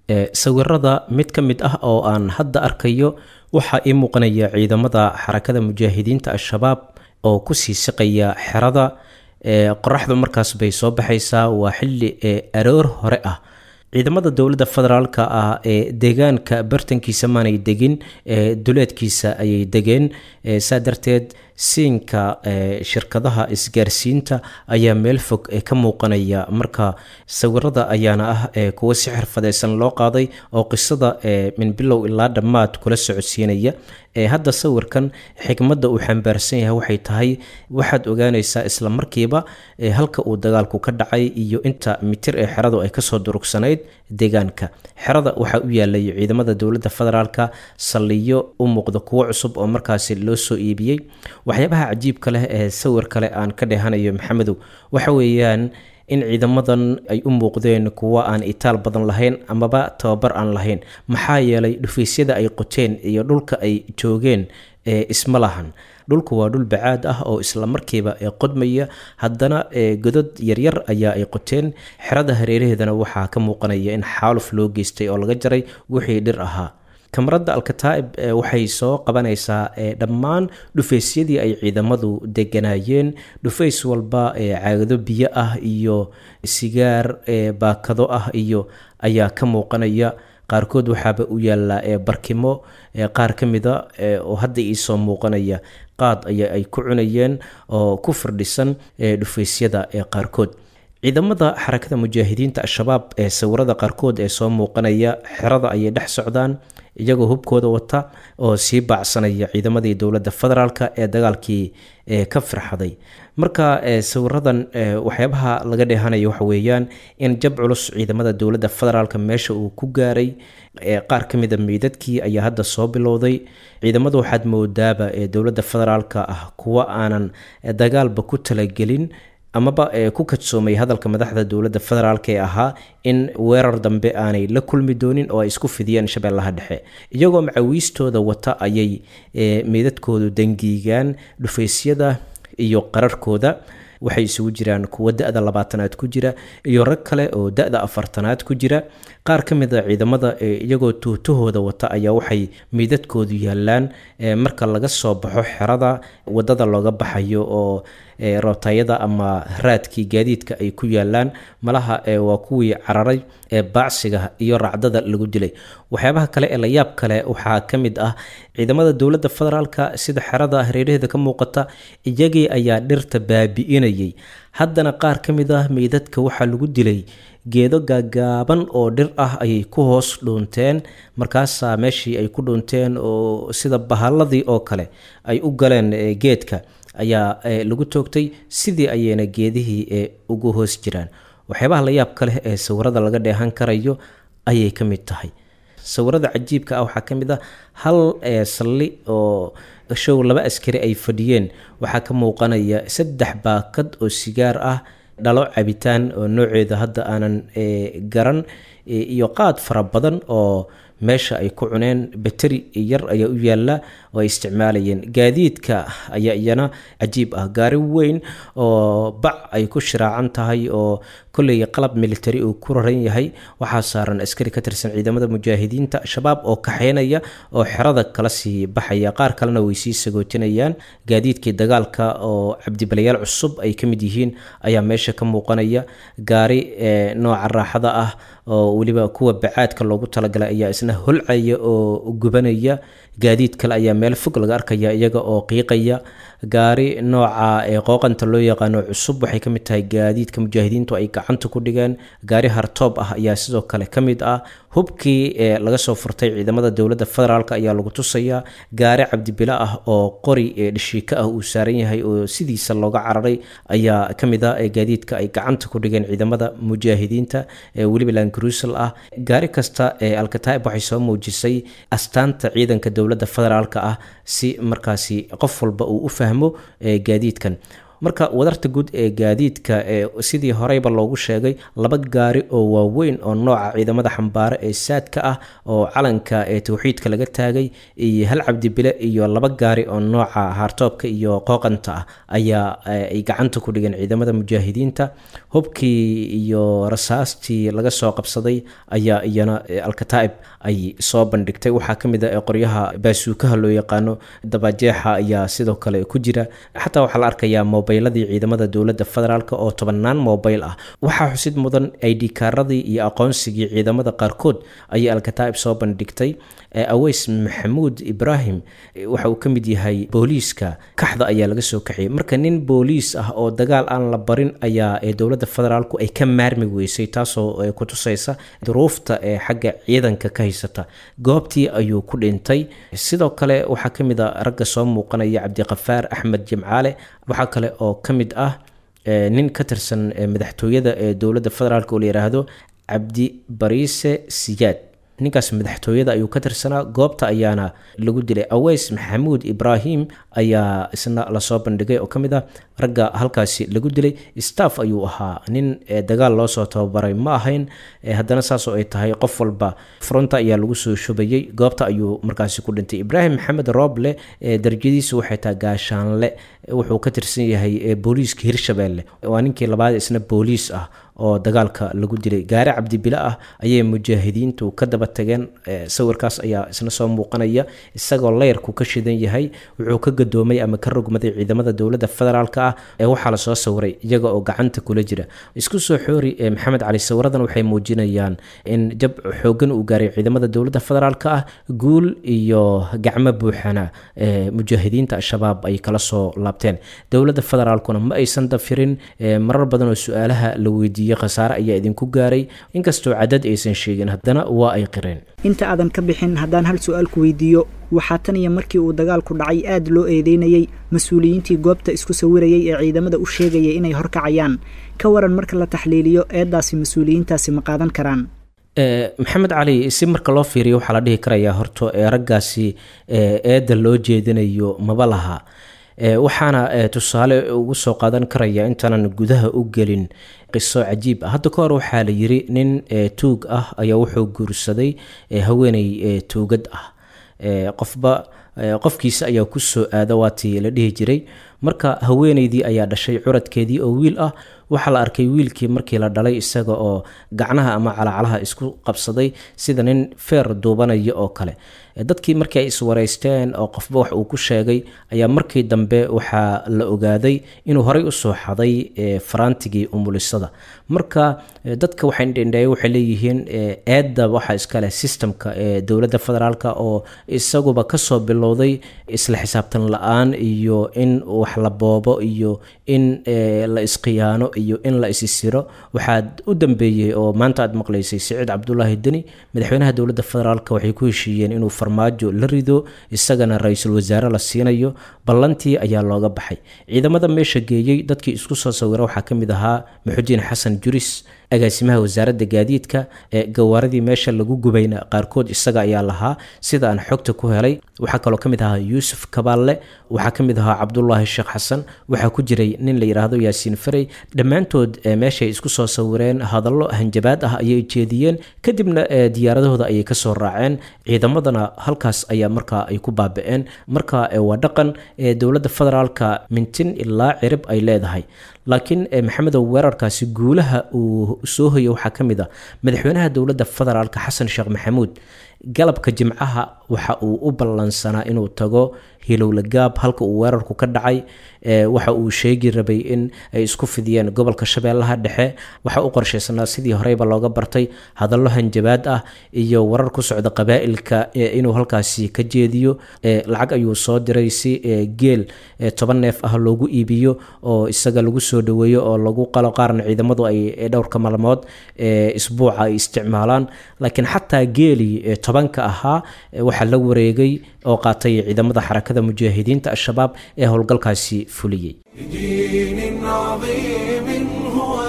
sawirada mid ka mid ah oo aan hadda arkayo waxaa ii muuqanaya ciidamada xarakada mujaahidiinta al-shabaab oo kusii siqaya xerada qoraxdu markaas bay soo baxaysaa waa xilli aroor hore ah ciidamada dowladda federaalka ah ee deegaanka bartankiisa maanay degin duleedkiisa ayay degeen saa darteed siinka shirkadaha isgaarsiinta ayaa meel fog ka muuqanaya marka sawirada ayaana ah kuwo si xirfadeysan loo qaaday oo qisada min bilow ilaa dhammaad kula socodsiinaya hadda sawirkan xikmadda uu xambaarsan yahay waxay tahay waxaad ogaanaysaa isla markiiba halka uu dagaalku ka dhacay iyo inta mitir ee xeradu ay kasoo durugsanayd deegaanka xerada waxaa u yaalay ciidamada dowladda federaalka saldhigyo u muuqda kuwo cusub oo markaasi loo soo iibiyey waxyaabaha cajiibka leh ee sawir kale aan ka dhehanayo maxamedow waxa weeyaan in ciidamadan ay u muuqdeen kuwo aan itaal badan lahayn amaba tababar aan lahayn maxaa yeelay dhufaysyada ay qoteen iyo dhulka ay joogeen isma lahan dhulku waa dhul bacaad ah oo isla markiiba qodmaya haddana godad yaryar ayaa ay qoteen xerada hareeraheedana waxaa ka muuqanaya in xaaluf loo geystay oo laga jaray wixii dhir ahaa kamarada alkataa'ib waxay soo qabanaysaa dhammaan dhufaysyadii ay ciidamadu deganaayeen dhufays walba caagado biyo ah iyo sigaar baakado ah iyo ayaa ka muuqanaya qaarkood waxaaba u yaallaa barkimo qaar ka mida oo hadda iisoo muuqanaya qaad aya ay ku cunayeen oo ku firdhisan dhufaysyada qaarkood ciidamada xarakada mujaahidiinta al-shabaab ee sawirada qaarkood ee soo muuqanaya xerada ayay dhex socdaan iyagoo hubkooda wata oo sii baacsanaya ciidamadii dowladda federaalk ee dagaalkii ka firxaday marka sawiradan waxyaabaha laga dheehanayo waxa weeyaan in jab culus ciidamada dowladda federaalk meesha uu ku gaaray qaar ka mida meydadkii ayaa hadda soo bilowday ciidamadu waxaad moodaaba ee dowladda federaalk ah kuwa aanan dagaalba ku talagelin amaba ku kadsoomay hadalka madaxda dowladda federaalk ee ahaa in weerar dambe aanay la kulmi doonin oo ay isku fidiyeen shabeellaha dhexe iyagoo macawiistooda wata ayay meydadkoodu dangiigaan dhufaysyada iyo qararkooda waxay isugu jiraan kuwo da-da labaatanaad ku jira iyo rag kale oo da-da afartanaad ku jira qaar ka mid a ciidamada iyagoo tuutahooda wata ayaa waxay meydadkoodu yaalaan marka laga soo baxo xerada wadada looga baxayo oo rootayada ama raadkii gaadiidka ay ku yaalaan malaha waa kuwii cararay ee baacsiga iyo racdada lagu dilay waxyaabaha kale ee layaab kale waxaa ka mid ah ciidamada dowladda federaalka sida xerada hareeraheeda ka muuqata iyagii ayaa dhirta baabi'inayay haddana qaar ka mid ah meydadka waxaa lagu dilay geedo gaagaaban oo dhir ah ayay ku hoos dhuunteen markaasaa meeshii ay ku dhuunteen oo sida bahalladii oo kale ay u galeen geedka ayaa lagu toogtay sidii ayayna geedihii ugu hoos jiraan waxyaabaha layaabka leh ee sawirada laga dheehan karayo ayay ka mid tahay sawirada cajiibka ah waxaa ka mid ah hal salli oo show laba askari ay fadhiyeen waxaa ka muuqanaya saddex baakad oo sigaar ah dhalo cabitaan oo nooceeda hadda aanan garan iyo qaad fara badan oo meesha ay ku cuneen bateri yar ayaa u yaalla oo ay isticmaalayeen gaadiidka ayaa iyana cajiib ah gaari weyn oo bac ay ku shiraacan tahay oo kolley qalab military uu ku raran yahay waxaa saaran askari ka tirsan ciidamada mujaahidiinta shabaab oo kaxeynaya oo xerada kala sii baxaya qaar kalena way sii sagootinayaan gaadiidkii dagaalka oo cabdibalayaal cusub ay ka mid yihiin ayaa meesha ka muuqanaya gaari nooca raaxada ah oo weliba kuwa bacaadka loogu talagalay ayaa isna holcaya oo gubanaya gaadiid kale ayaa meel fog laga arkaya iyaga oo qiiqaya gaari nooca qooqanta loo yaqaano cusub waxay ka mid tahay gaadiidka mujaahidiintu ay gacanta ku dhigeen gaari hartoob ah ayaa sidoo kale ka mid ah hubkii laga soo furtay ciidamada dowladda federaalk ayaa lagu tusayaa gaari cabdibila ah oo qori dhishiika ah uu saaran yahay oo sidiisa looga cararay ayaa ka mid ah gaadiidka ay gacanta ku dhigeen ciidamada mujaahidiinta weliba langrusel ah gaari kasta alkataib waxay soo muujisay astaanta ciidanka dowladda federaalk ah si markaasi qof walba uu u fahmo gaadiidkan marka wadarta guud ee gaadiidka ee sidii horeyba loogu sheegay laba gaari oo waaweyn oo nooca ciidamada xambaare ee saadka ah oo calanka ee towxiidka laga taagay iyo hal cabdibile iyo laba gaari oo nooca haartoobka iyo qooqanta ah ayaa ay gacanta ku dhigeen ciidamada mujaahidiinta hubkii iyo rasaastii laga soo qabsaday ayaa iyana alkataa'ib ay soo bandhigtay waxaa ka mid a qoryaha baasuukaha loo yaqaano dabajeexa ayaa sidoo kale ku jira xataa waxaa la arkayaa mobayladii ciidamada dowladda federaalk oo tobannaan mobayl ah waxaa xusid mudan id kaaradii iyo aqoonsigii ciidamada qaarkood ayay alkataa'ib soo bandhigtay aweys maxamuud ibraahim waxa uu ka mid yahay booliiska kaxda ayaa laga soo kaxiyey marka nin booliis ah oo dagaal aan la barin ayaa ee dowladda federaalku ay ka maarmi weysay taasoo ku tusaysa duruufta ee xagga ciidanka ka haysata goobtii ayuu ku dhintay sidoo kale waxaa ka mid a ragga soo muuqanaya cabdiqafaar axmed jimcaale waxaa kale oo ka mid ah nin ka tirsan madaxtooyada ee dowladda federaalk oo la yidhaahdo cabdi bariise siyaad ninkaas madaxtooyada ayuu ka tirsanaa goobta ayaana lagu dilay aweys maxamuud ibraahim ayaa isna lasoo bandhigay oo ka mid ah ragga halkaasi lagu dilay staff ayuu ahaa nin dagaal loo soo tababaray ma ahayn haddana saasoo ay tahay qof walba fronta ayaa lagu soo shubayey goobta ayuu markaasi ku dhintay ibraahim maxamed rooble darajadiisu waxay tahay gaashaanle wuxuu ka tirsan yahay booliiska hirshabeelle waa ninkii labaad isna booliis ah oo dagaalka lagu dilay gaari cabdibile ah ayay mujaahidiintu ka daba tageen sawirkaas ayaa isna soo muuqanaya isagoo leyrku ka shidan yahay wuxuu ka gadoomay ama ka rogmaday ciidamada dowladda federaalk ah ee waxaa lasoo sawiray iyaga oo gacanta kula jira isku soo xoori maxamed cali sawiradan waxay muujinayaan in jab xoogan uu gaaray ciidamada dowladda federaalk ah guul iyo gacmo buuxana mujaahidiinta al-shabaab ay kala soo laabteen dowladda federaalkuna ma aysan dafirin marar badan oo su-aalaha la weydiiyey khasaare ayaa idinku gaaray inkastoo cadad aysan sheegin haddana waa ay qireen inta aadan ka bixin haddaan hal su-aal ku weydiiyo waxaa tan iyo markii uu dagaalku dhacay aada loo eedeynayey mas-uuliyiintii goobta isku sawirayay ee ciidamada u sheegayay inay horkacayaan ka waran marka la taxliiliyo eedaasi mas-uuliyiintaasi ma qaadan karaan maxamed cali si marka loo fiiriyo waxaa la dhihi karayaa horto ee raggaasi eedda loo jeedinayo maba laha waxaana tusaale ugu soo qaadan karaya intaanan gudaha u gelin qiso cajiib ah hadda ka hor waxaa la yiri nin tuug ah ayaa wuxuu guursaday haweeney tuugad ah qofba qofkiisa ayaa ku soo aada waatii la dhihi jiray marka haweeneydii ayaa dhashay curadkeedii oo wiil ah waxaa la arkay wiilkii markii la dhalay isaga oo gacnaha ama calacalaha isku qabsaday sida nin feer duubanaya oo kale dadkii markii ay iswareysteen oo qofba wax uu ku sheegay ayaa markii dambe waxaa la ogaaday inuu horey usoo xaday faraantigii umulisada marka dadka waxaydhendheeye waxay leeyihiin eedda waxaa iskale systemka ee dowladda federaalk oo isaguba kasoo bilowday isla xisaabtan la-aan iyo in wax la boobo iyo in la isqiyaano iyo in la isisiro waxaa u dambeeyey oo maanta aad maqlaysay siciid cabdulaahi deni madaxweynaha dowladda federaalk waxay ku heshiiyeen inuu farmaajo la rido isagana ra-iisul wasaare la siinayo ballantii ayaa looga baxay ciidamada meesha geeyey dadkii isku soo sawira waxaa ka mid ahaa maxudiin xasan juris agaasimaha wasaaradda gaadiidka ee gawaaradii meesha lagu gubayna qaarkood isaga ayaa lahaa sida aan xogta ku helay waxaa kaloo ka mid ahaa yuusuf kabaalle waxaa ka mid ahaa cabdulaahi sheekh xasan waxaa ku jiray nin la yidhaahdo yaasiin farey dhammaantood meeshay isku soo sawireen hadallo hanjabaad ah ayay jeediyeen kadibna diyaaradahooda ayay kasoo raaceen ciidamadana halkaas ayaa markaa ay ku baaba-een marka waa dhaqan dowladda federaalka mintin ilaa cirib ay leedahay laakiin maxamedow weerarkaasi guulaha uu soo hoya waxaa ka mid a madaxweynaha dowladda federaalk xasan sheekh maxamuud galabka jimcaha waxa uu u ballansanaa inuu tago hilowlagaab halka uu weerarku ka dhacay waxa uu sheegi rabay in ay isku fidiyeen gobolka shabeellaha dhexe waxa u qorshaysanaa sidii horeyba looga bartay hadallo hanjabaad ah iyo warar ku socda qabaa'ilka inuu halkaasi ka jeediyo lacag ayuu soo diray si geel toban neef ah loogu iibiyo oo isaga lagu soo dhaweeyo oo lagu qalo qaarna ciidamadu ay dhowrka maalmood isbuuca ay isticmaalaan laakiin xataa geelii tobanka ahaa waxaa la wareegay oo qaatay ciidamada xarakada mujaahidiinta al-shabaab ee howlgalkaasi fuliyey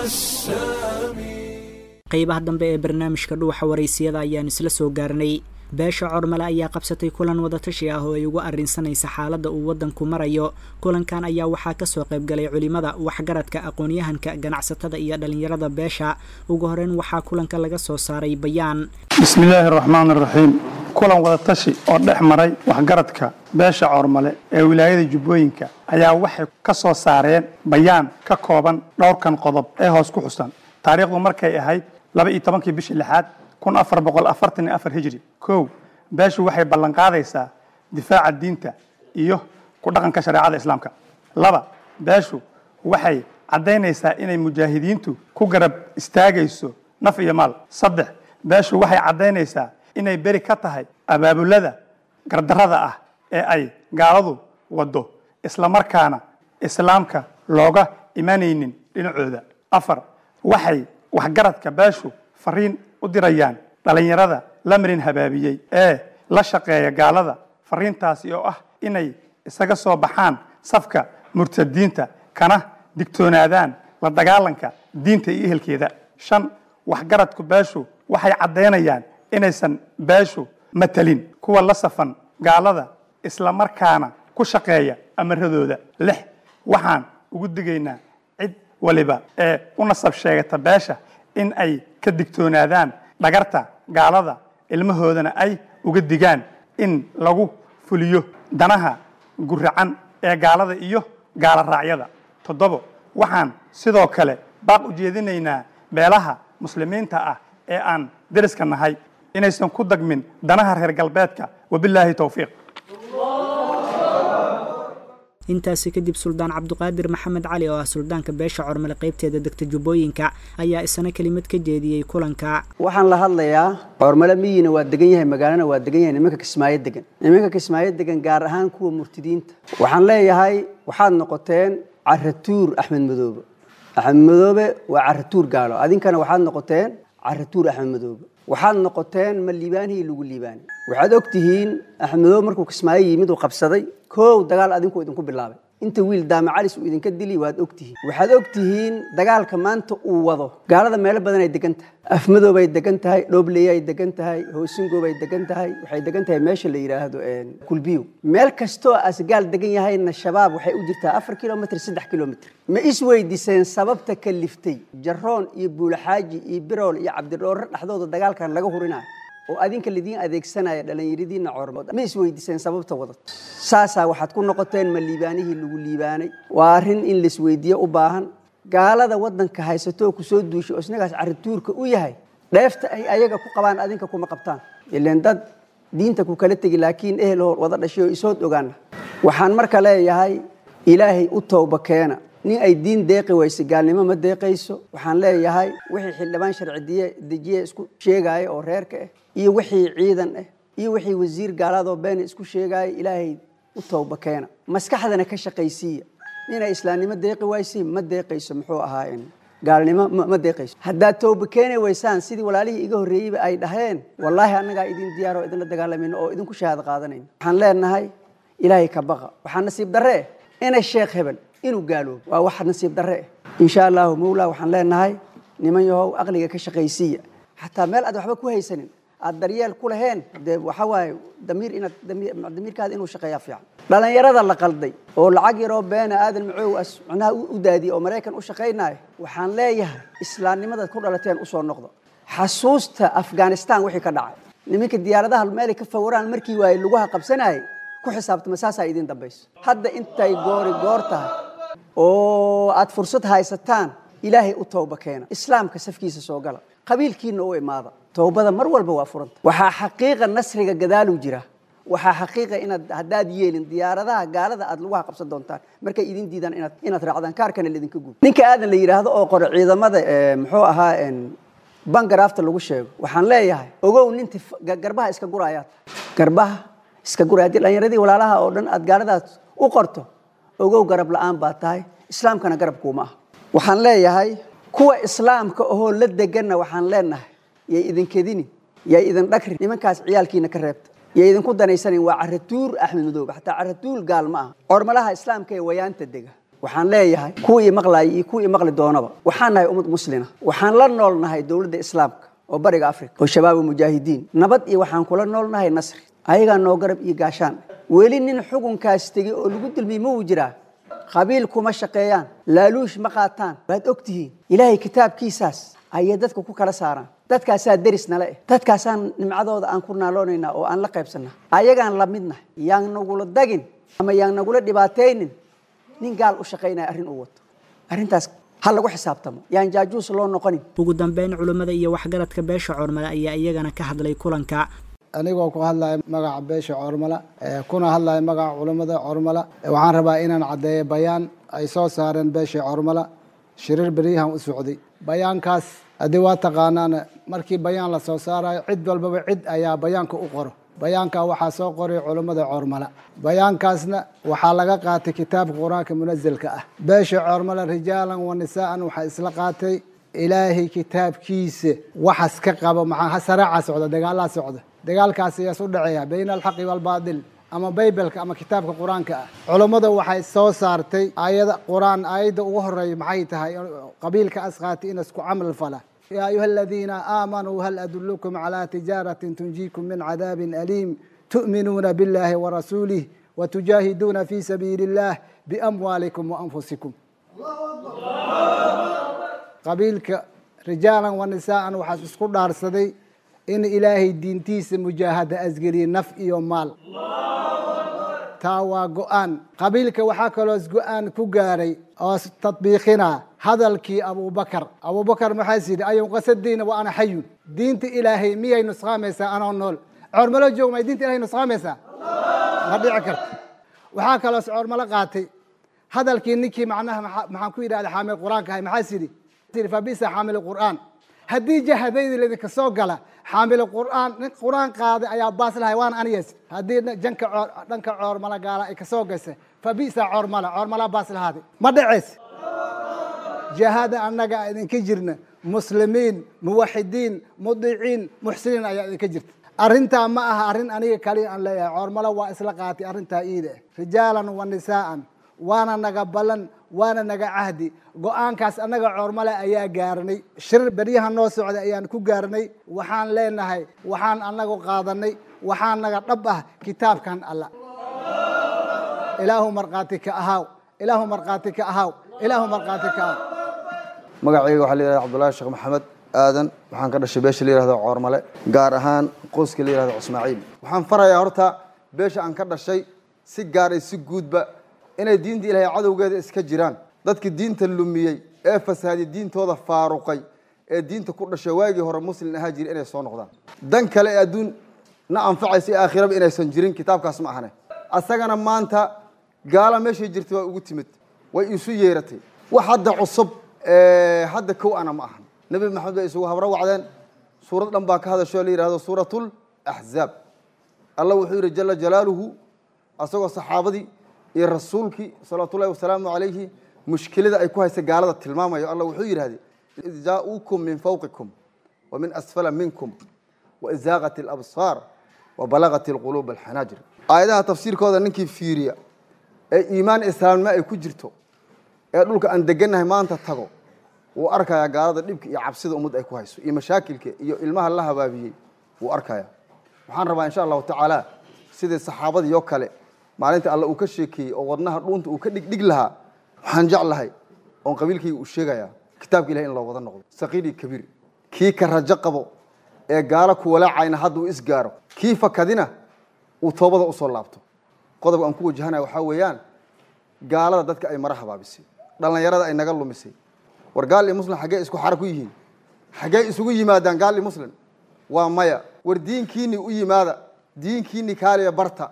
qaybaha dambe ee barnaamijka dhuuxa waraysiyada ayaan isla soo gaarnay beesha cormale ayaa qabsatay kulan wadatashi ah oo ay ugu arrinsanaysa xaaladda uu waddanku marayo kulankan ayaa waxaa kasoo qaybgalay culimada waxgaradka aqoon-yahanka ganacsatada iyo dhallinyarada beesha ugu horeyn waxaa kulanka laga soo saaray bayaan bismi illaahi araxmaan araxiim kulan wadatashi oo dhex maray waxgaradka beesha coormale ee wilaayada jubbooyinka ayaa waxay ka soo saareen bayaan ka kooban dhowrkan qodob ee hoos ku xusan taariikhdu markay ahayd laba iyo tobankii bishii lixaad kun afar boqol afartan iyo afar hijri kow beeshu waxay ballanqaadaysaa difaaca diinta iyo ku dhaqanka shareecada islaamka laba beeshu waxay caddaynaysaa inay mujaahidiintu ku garab istaagayso naf iyo maal saddex beeshu waxay caddaynaysaa inay beri ka tahay abaabulada gardarrada ah ee ay gaaladu waddo islamarkaana islaamka looga imanaynin dhinacooda afar waxay waxgaradka beeshu fariin u dirayaan dhallinyarada la marin habaabiyey ee la shaqeeya gaalada fariintaasi oo ah inay isaga soo baxaan safka murtadiinta kana digtoonaadaan la dagaalanka diinta iyo ehelkeeda shan waxgaradku beeshu waxay caddaynayaan inaysan beeshu matalin kuwa la safan gaalada islamarkaana ku shaqeeya amaradooda lix waxaan ugu digaynaa cid waliba ee u nasab sheegata beesha in ay ka digtoonaadaan dhagarta gaalada ilmahoodana ay uga digaan in lagu fuliyo danaha guracan ee gaalada iyo gaala raacyada toddobo waxaan sidoo kale baaq u jeedinaynaa beelaha muslimiinta ah ee aan deriska nahay inaysan ku dagmin danaha reer galbeedka wabilaahi towfiiq intaasi kadib suldaan cabduqaadir maxamed cali oo ah suldaanka beesha cormale qaybteeda degta jubbooyinka ayaa isna kelimad ka jeediyey kulanka waxaan la hadlayaa cormale miyina waa degan yahay magaalana waa degan yahay nimanka kismaayo degan nimanka kismaayo degan gaar ahaan kuwa murtidiinta waxaan leeyahay waxaad noqoteen caratuur axmed madoobe axmed madoobe waa caratuur gaalo adinkana waxaad noqoteen caratuur axmed madoobe waxaad noqoteen ma liibaanihii lagu liibaanay waxaad og tihiin axmed madoobe markuu kismaayo yimid uu qabsaday koow dagaal adinku idinku bilaabay inta wiil daama calis uu idinka dili waad og tihiin waxaad og tihiin dagaalka maanta uu wado gaalada meelo badan ay degan tahay afmadoobay degan tahay dhobleyay degan tahay hoosingoobay degan tahay waxay degan tahay meesha la yidhaahdo kulbiyo meel kastoo asgaal degan yahayna shabaab waxay u jirtaa afar kilomitr saddex kilomitr ma isweydiiseen sababta ka liftay jaroon iyo buulaxaaji iyo birool iyo cabdidhoorre dhexdooda dagaalkan laga hurinayo oo adinka lidiin adeegsanaya dhallinyaradiina cormood ma isweydiiseen sababta wadad saasaa waxaad ku noqoteen ma liibaanihii lagu liibaanay waa arrin in laisweydiiye u baahan gaalada waddanka haysato oo kusoo duushay oo isnagaas carituurka u yahay dheefta ay ayaga ku qabaan adinka kuma qabtaan ileen dad diinta ku kala tegi laakiin ehel hor wada dhashay oo isood ogaana waxaan marka leeyahay ilaahay u towba keena nin ay diin deeqi weyse gaalnimo ma deeqayso waxaan leeyahay wixii xildhibaan sharcidiye dejiye isku sheegaya oo reerka ah iyo wixii ciidan ah iyo wixii wasiir gaalaadoo beena isku sheegaya ilaahay u towba keena maskaxdana ka shaqaysiiya ninay islaamnimo deeqi waysi ma deeqayso muxuu ahaa gaalnimo ma deeqayso haddaad towba keeni weysaan sidii walaalihii iga horreeyeyba ay dhaheen wallaahi annagaa idin diyaar oo idinla dagaalamayno oo idinku shahaado qaadanayno waxaan leenahay ilaahay ka baqa waxaa nasiib darre eh inay sheekh hebel inuu gaaloobo waa wax nasiib darre eh insha allahu mawla waxaan leenahay niman yahow aqliga ka shaqaysiiya xataa meel aad waxba ku haysanin aad daryeel ku laheen dee waxa waaye damiir inaad damiirkaada inuu shaqeeyaa fiican dhallinyarada la qalday oo lacag yaroo beena aadan macoow as macnaha u daadiyey oo maraykan u shaqaynaayo waxaan leeyahay islaamnimadaad ku dhalateen usoo noqdo xasuusta afghanistan wixii ka dhacay niminka diyaaradaha meelay ka fawraan markii waaye lugaha qabsanayay ku xisaabtama saasaa idin dambayso hadda intay goori goor tahay oo aad fursad haysataan ilaahay u towba keena islaamka safkiisa soo gala qabiilkiina u imaada towbada mar walba waa furanta waxaa xaqiiqa nasriga gadaaluu jira waxaa xaqiiqa inaad haddaad yeelin diyaaradaha gaalada aad lugaha qabsan doontaan markay idin diidaan inaad inaad raacdaan kaarkana laidinka guub ninka aadan la yidhaahdo oo qore ciidamada muxuu ahaa bangaraafta lagu sheego waxaan leeyahay ogow ninti garbaha iska guraayaad garbaha iska guraya haddii dhallinyaradii walaalaha oo dhan aad gaaladaas u qorto ogow garab la-aan baa tahay islaamkana garab kuuma ah waxaan leeyahay kuwa islaamka ahoo la deganna waxaan leenahay yay idinkedini yay idin dhagrin nimankaas ciyaalkiina ka reebta yay idinku danaysanin waa caratuur axmed madoobe xataa caratuur gaal ma aha cormalaha islaamka ee wayaanta dega waxaan leeyahay kuwii maqlaayay iyo kuwii maqli doonaba waxaan nahay ummad muslina waxaan la nool nahay dowladda islaamka oo bariga africa oo shabaab mujaahidiin nabad iyo waxaan kula noolnahay nasri ayagaa noo garab iyo gaashaan weli nin xukunkaas tegey oo lagu dulmiyey ma uu jiraa qabiil kuma shaqeeyaan laaluush ma qaataan waad og tihiin ilaahay kitaabkiisaas ayay dadka ku kala saaraan dadkaasaa deris nale eh dadkaasaan nimcadooda aan ku naaloonaynaa oo aan la qaybsanna ayagaan la midnahay yaan nagula dagin ama yaan nagula dhibaataynin nin gaal u shaqaynaya arrin uu wato arrintaas ha lagu xisaabtamo yaan jaajuus loo noqonin ugu dambeyn culimmada iyo waxgaradka beesha coormale ayaa iyagana ka hadlay kulanka anigoo ku hadlaya magaca beesha coormala kuna hadlaya magaca culimmada coormala waxaan rabaa inaan caddeeyo bayaan ay soo saareen beesha coormala shiriir beryahan u socday bayaankaas haddii waa taqaanaan markii bayaan la soo saarayo cid walbaba cid ayaa bayaanka u qoro bayaanka waxaa soo qoray culummada coormala bayaankaasna waxaa laga qaatay kitaabka qur-aanka munazelka ah beesha coormala rijaalan wa nisaa'an waxaa isla qaatay ilaahay kitaabkiisa waxas ka qabo maxaa saraaca socda dagaalaa socda dagaalkaas ayaas u dhaceeya bayna alxaqi waalbaadil ama baybalka ama kitaabka qur-aanka ah culummada waxay soo saartay aayada qur-aan aayadda ugu horeeya maxay tahay qabiilka asqaati in isku camal fala yaa ayuha aladiina aamanuu hal adulukum calaa tijaaratin tunjiikum min cadaabin aliim tu'minuuna biاllahi warasuulih watujaahiduuna fi sabiili اllah biamwaalikum waanfusikum qabiilka rijaalan wa nisaa'an waxaas isku dhaarsaday in ilaahay diintiisa mujaahada asgeliye naf iyo maal taa waa go-aan qabiilka waxaa kaloos go-aan ku gaaray oo tadbiiqina hadalkii abubakar abubakar maxaas yidhi ayun qasadiina wa ana xayun diinta ilaahay miyay nusqaamaysaa anoo nool coormalo joog may diinta ilahay nusqaamaysaa ma dhici karto waxaa kaloos coormalo qaatay hadalkii ninkii macnaha maxaan ku yidhahda xaamil qur-aanka ahay maxaas yidhi fabisa xaamil qur'aan haddii jahadayda ladinka soo gala xaamil qur'aan nin qur-aan qaaday ayaa baas lahay waana anigas haddii janka dhanka coormala gaala ay kasoo gaysa fabisa coormala coormala baas lahaaday ma dhaceys jahada annaga idinka jirna muslimiin muwaxidiin mudiciin muxsiniin ayaa idinka jirta arrintaa ma aha arrin aniga kaliya aan leeyahay coormalo waa isla qaatay arrintaa iida rijaalan wa nisaa'an waana naga ballan waana naga cahdi go-aankaas annaga coormale ayaa gaarnay shir beryaha noo socda ayaan ku gaarnay waxaan leenahay waxaan annagu qaadanay waxaa naga dhab ah kitaabkan alla ilaahu markhaati ka ahaaw ilaahu markhaati ka ahaaw ilaahu markhaati ka ahaaw magacayga waxaa la yihahda cabdullaahi sheekh maxamed aadan waxaan ka dhashay beesha la yihahdo coormale gaar ahaan qoyska la yihahdo ismaaciil waxaan farayaa horta beesha aan ka dhashay si gaaray si guudba inay diinta ilaahay cadowgeeda iska jiraan dadka diinta lumiyey ee fasahaday diintooda faaruqay ee diinta ku dhashay waagii hore muslin ahaa jira inay soo noqdaan dan kale ee adduun na anfacaysa ee aakhiraba inaysan jirin kitaabkaas ma ahane asagana maanta gaala meeshay jirtay waa ugu timid way isu yeeratay wax hadda cusub hadda kow ana ma ahan nebi maxamed bay isugu habro wacdeen suurad dhan baa ka hadashoo la yihahdo suuratul axzaab allah wuxuu yidhi jala jalaaluhu asagoo saxaabadii iyo rasuulkii salawaatu ullahi wasalaamu calayhi mushkilada ay ku haysa gaalada tilmaamayo allah wuxuu yidhahday id jaa-uukum min fawqikum wa min asfala minkum waid zaaqat alabsaar wa balagat alquluub alxanaajir aayadaha tafsiirkooda ninkii fiiriya ee iimaan islaamnimo ay ku jirto ee dhulka aan degannahay maanta tago wuu arkayaa gaalada dhibka iyo cabsida ummad ay ku hayso iyo mashaakilka iyo ilmaha la habaabiyey wuu arkaya waxaan rabaa insha allahu tacaala sidii saxaabadii oo kale maalinta alle uu ka sheekeeyey oo wadnaha dhuunta uu ka dhigdhig lahaa waxaan jeclahay oon qabiilkayga uu sheegayaa kitaabka ilahay in loo wada noqdo saqiir iyo kabiir kii ka rajo qabo ee gaalo ku walaacayna hadda uu isgaaro kii fakadina uu toobada usoo laabto qodobka aan ku wajahanaya waxaa weeyaan gaalada dadka ay mara habaabisay dhallinyarada ay naga lumisay war gaal iyo muslim xaggee isku xara ku yihiin xaggee isugu yimaadaan gaal iyo muslim waa maya war diinkiini u yimaada diinkiini kaaliya barta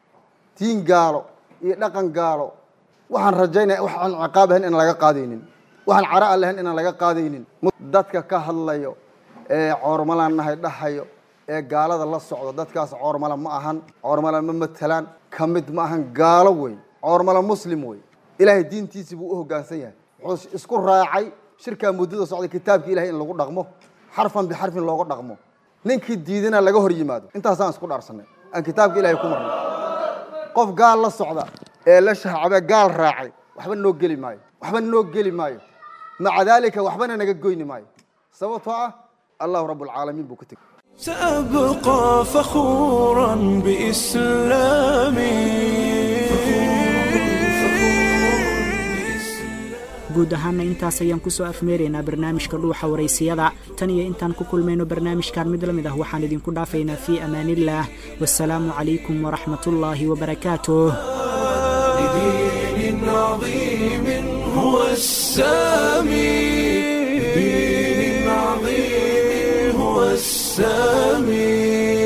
diin gaalo iyo dhaqan gaalo waxaan rajaynaya waxaan ciqaab ahayn inaan laga qaadaynin waxaan cara a lahayn inaan laga qaadaynin dadka ka hadlayo ee coormalaan nahay dhahayo ee gaalada la socdo dadkaas coormala ma ahan coormala ma matelaan ka mid ma ahan gaalo wey coormala muslim wey ilaahay diintiisii buu u hoggaansan yahay wuxuu isku raacay shirkaa muddada socday kitaabka ilahay in lagu dhaqmo xarfan bixarfin looga dhaqmo ninkii diidana laga hor yimaado intaasaan isku dhaarsanay aan kitaabka ilahay ku marnay qof gaal la socda ee la shahcabe gaal raacay waxba noo geli maayo waxba noo geli maayo maca daalika waxbana naga goyni maayo sababtoo ah allahu rabbulcaalamiin buu ka tegey سأبقى فخورا بإسلامي guud ahaana intaas ayaan kusoo afmeeraynaa barnaamijka dhuuxa waraysiyada tan iyo intaan ku kulmayno barnaamijkan mid la mid ah waxaan idinku dhaafaynaa fii amaaniillaah wasalaamu calaykum waraxmatullaahi wabarakaatuh لدين عظيم هو السامي لدين عظيم هو السامي